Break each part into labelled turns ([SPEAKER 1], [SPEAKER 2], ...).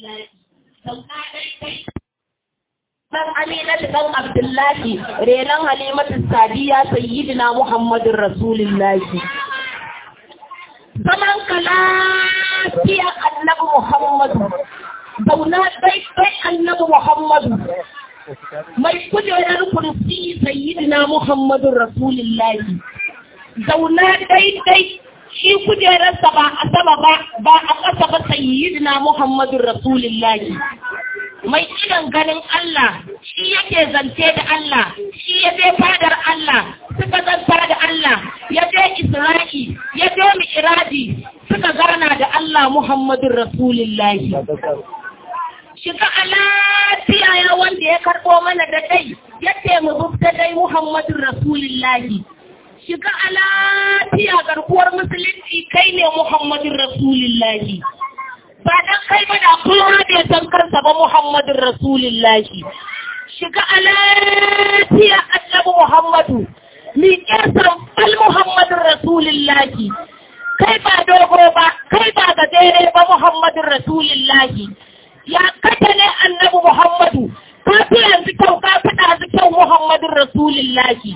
[SPEAKER 1] Rasulillahi. Sauka daidai. Dan Aminatu dan Abdullahi, renon Halimatu Sadiya Sayyidina Muhammadun Rasulillahi. Zaman ka lafiya annabi Muhammadu, zauna daidai annabi Muhammadu. Mai kujerar kursi Sayyidina Muhammadun Rasulillahi. Zauna daidai shi kujerarsa ba a sama ba ba a ƙasa ba sayyidina Muhammadun Rasulullahi mai idan ganin Allah shi yake zance da Allah shi ya je fadar Allah suka zanta da Allah ya je Isra'i ya je Mi'raji suka gana da Allah Muhammadun Rasulullahi shiga a lafiya ya wanda ya karɓo mana da dai ya mu bubta dai Muhammadun Rasulullahi shiga a lafiya garkuwar musulunci kai ne Muhammadin Rasulullahi. Ba dan kai ba da kowa bai san kansa ba Muhammadin Rasulullahi. Shiga a lafiya annabi Muhammadu, mi san fal Muhammadin Rasulullahi. Kai ba dogo ba, kai ba gajere ba Muhammadin Rasulullahi. Ya kata ne annabi Muhammadu, ka fi yanzu kyau, ka fi ɗazu kyau Muhammadin Rasulullahi.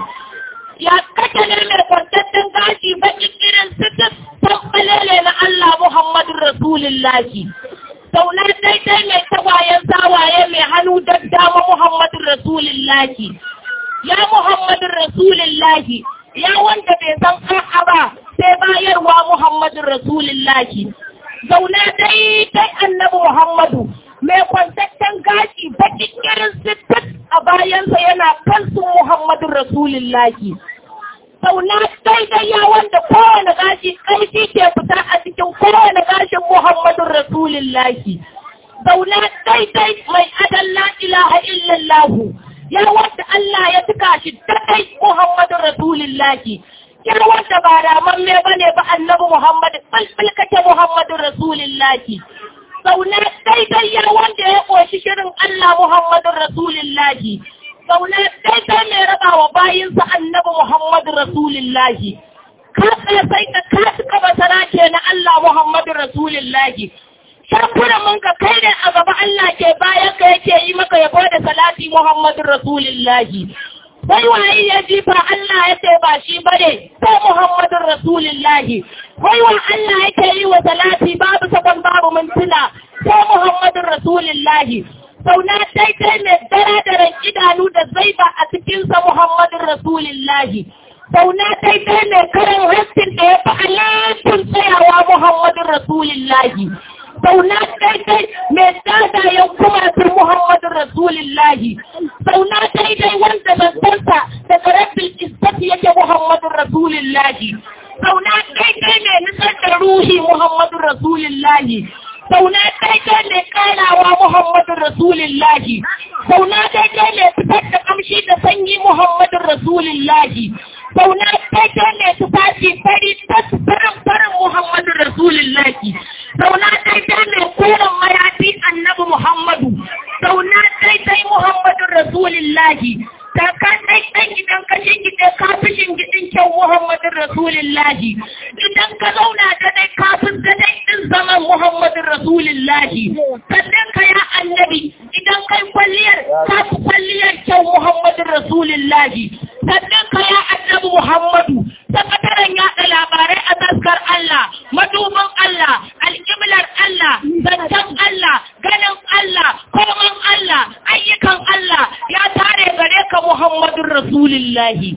[SPEAKER 1] ya kake ne mai kwantattun gashi bakin irin sitis tabbalele na Allah Muhammadu Rasulullahi. Sauna daidai mai tagwayen sawaye mai hannu daddama Muhammadu Rasulullahi. Ya Muhammadu Rasulullahi, ya wanda bai san a'a ba sai bayarwa Muhammadu Rasulullahi. Zauna daidai annabi Muhammadu mai kwantaccen gashi bakin irin sitis a bayansa yana kansu Muhammadu Rasulullahi. Sauna daidai ya wanda kowane gashi ƙarfi ke fita a cikin kowane gashin Muhammadu Rasulullahi. Zauna daidai mai adan la ilaha illallahu ya wanda Allah ya tuka shi daidai Muhammadu Rasulullahi. Ya wanda ba ramamme ba ne ba annabi Muhammadu ɓalɓalkace Muhammadu Rasulullahi. Zauna daidai ya wanda ya ƙoshi shirin Allah Muhammadu Rasulullahi. Zauna daidai mai raba wa bayinsa annabi Muhammadu Rasulullahi. Ka tsaye sai ka kasu kaba ke na Allah Muhammadu Rasulullahi. Shakura mun ka kai ne a gaba Allah ke bayan ka yake yi maka yabo da salati Muhammadu Rasulullahi. Sai waye ya jifa Allah ya ce ba shi bane sai Muhammadu Rasulullahi. Wai wa Allah yake yi wa salati babu sakon babu mintuna sai Muhammadu Rasulullahi. Sauna daidai mai daren idanu da zaiba a cikinsa Muhammadun Rasulillahi. Sauna daidai mai karin haskin da ya fi alaƙin tsayawa Muhammadun Rasulillahi. Sauna daidai mai dadayen kumatun Muhammadun Rasulillahi. Sauna daidai wanda zantarsa da karabin iskati yake Muhammadun Rasulillahi. Sauna daidai mai nisar da ruhi Muhammadun Rasulillahi. sauna daidai mai karawa Muhammadun Rasulillahi, sauna daidai mai fitar da kamshi da sanyi Muhammadun Rasulillahi, sauna daidai mai tufafi fari tas farin farin Muhammadun Rasulillahi, sauna daidai mai koren mayafi annabi Muhammadu, sauna daidai Muhammadun Rasulillahi, ta ka daidai idan ka shingide ka fi shingidin kyau Muhammadun Rasulillahi, idan ka zauna da dai kafin da dai din zaman Muhammadun Rasulillahi, sannan ka ya annabi idan kai kwalliyar ka fi kwalliyar kyau Muhammadun Rasulillahi, sannan ka ya annabi Muhammadu, sakataren yaɗa labarai a taskar Allah, maduban Allah, alƙiblar Allah, zancen Allah, ganin Allah, koman Allah, ayyukan Allah, ya tare gare ka Muhammadun Rasulillahi.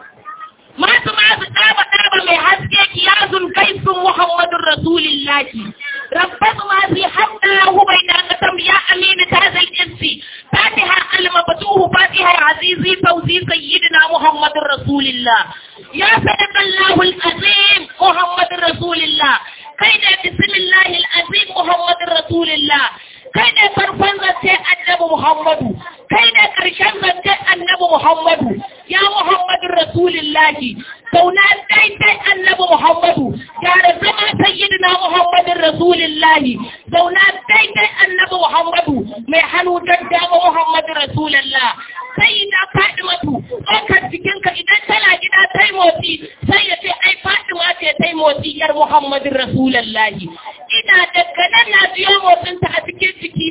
[SPEAKER 1] Masu masu ɗaba ɗaba mai haske kiyazun kai sun Muhammadun Rasulillahi. ربط ما في حتى له بين قسم يا أمين هذا الإنس فاتحة المفتوح فاتحة عزيزي فوزي سيدنا محمد رسول الله يا صدق الله العظيم محمد رسول الله كيد بسم الله العظيم محمد رسول الله كيد فرفن زنتي النبي محمد كيد كرشن زنتي النبي محمد يا محمد رسول الله كونا دايداي النبي محمد يا رزما سيدنا محمد رسول الله كونا دايداي النبي محمد mai hannu daddama Muhammad Rasulullah sai na Fatimatu ɗaukar jikinka idan tana gida tai motsi sai ya ce ai Fatima ce tai motsi yar Muhammad Rasulullah ina daga nan na biyo motsinta a cikin jiki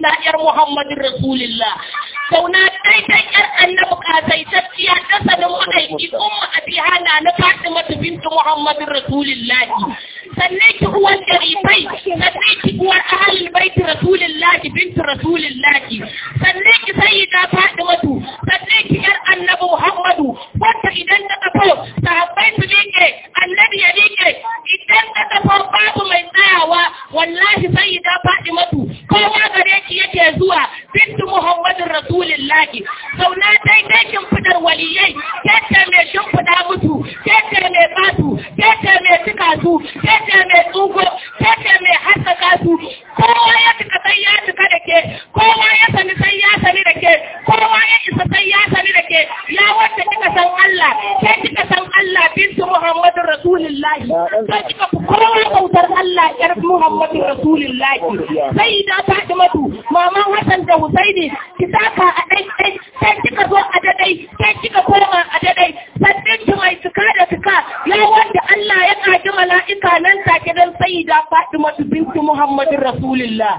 [SPEAKER 1] sayyidina yar Muhammadin Rasulullah zauna daidai yar annabi kasaitacciya ta sanin madaiki umma abiha na na Fatima bintu Muhammadin Rasulullah sannan ki uwan jarifai sannan ki uwar ahalul bait Rasulullah bintu Rasulullah sannan ki sayyida Fatimatu sannan ki yar annabi Muhammadu wanda idan ta kafo sahabbai su miƙe annabi ya miƙe idan ta kafo babu mai tsayawa wallahi sayyida Fatimatu kowa gare ki yake zuwa bintu Muhammadin Rasulillahi zauna daidai kin fitar waliyai kece mai shimfiɗa musu kece mai basu kece mai cika su kece mai tsugo kece mai haskaka su kowa ya cika sai ya cika da ke kowa ya sani sai ya sani da ke kowa ya isa sai ya sani da ke ya wanda kika san Allah ke kika san Allah bintu Muhammadin Rasulillahi sai kika fi kowa bautar Allah yar Muhammadin Rasulillahi sai da Fatimatu maman Hassan da Husaini ki saka a dai dai sai kika zo a dadai sai kika koma a dadai sannan ki mai tuka da tuka ya wanda Allah ya kaji mala'ika nan take dan sai da Fatimatu bintu Muhammadin Rasulillah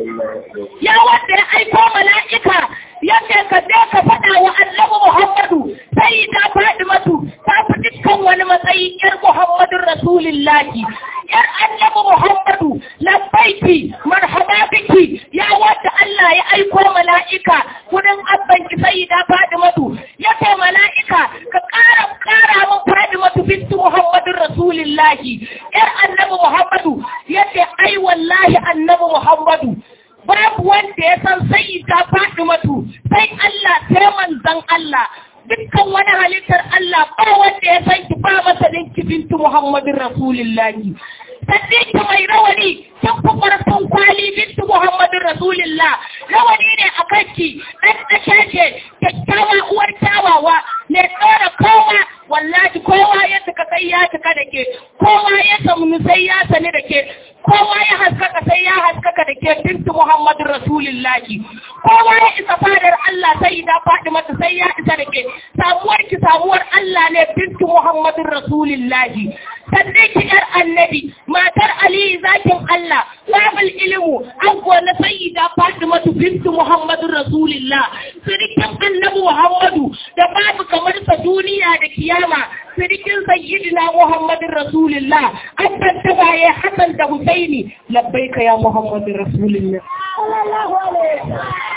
[SPEAKER 1] ya wanda ya aiko mala'ika ya ce ka je ka faɗa wa annabi Muhammadu sai da Fatimatu ta fi dukkan wani matsayi yar Muhammadin Rasulillahi yar annabi Muhammadu labbaiki marhaba biki ya wanda Allah ya aiko mala'ika kudin abban ki sai da Fatimatu ya ce mala'ika ka ƙara ƙara min Fatimatu bintu Muhammadin Rasulillahi yar annabi Muhammadu ya ce ai wallahi annabi Muhammadu babu wanda ya san sai ta faɗi matu sai Allah sai manzan Allah dukkan wani halittar Allah ba wanda ya san ki ba masa ki bintu Muhammadin Rasulillahi sannan ki mai rawani kin fi ƙarfin kwali bintu Muhammadin Rasulillah rawani ne a kanki ɗan ɗashe ce kyakkyawa uwar kyawawa ne tsara kowa wallahi kowa ya tuka sai ya tuka da ke kowa ya samu sai ya sani da ke kowa ya haskaka sai ya haskaka da ke bintu Muhammadin Rasulillahi kowa ya isa fadar Allah sai da faɗi mata sai ya isa da ke samuwar ki samuwar Allah ne bintu Muhammadin Rasulillahi sannan ki yar annabi matar Ali zakin Allah babul ilmu an na sayyida Fatimatu bintu Muhammadin Rasulillah sirikin annabi Muhammadu da babu kamar sa duniya da kiyama sirikin sayyidina Muhammadin Rasulillah an tantaba ya Hassan da Husaini labbaika ya Muhammadin Rasulillah sallallahu alaihi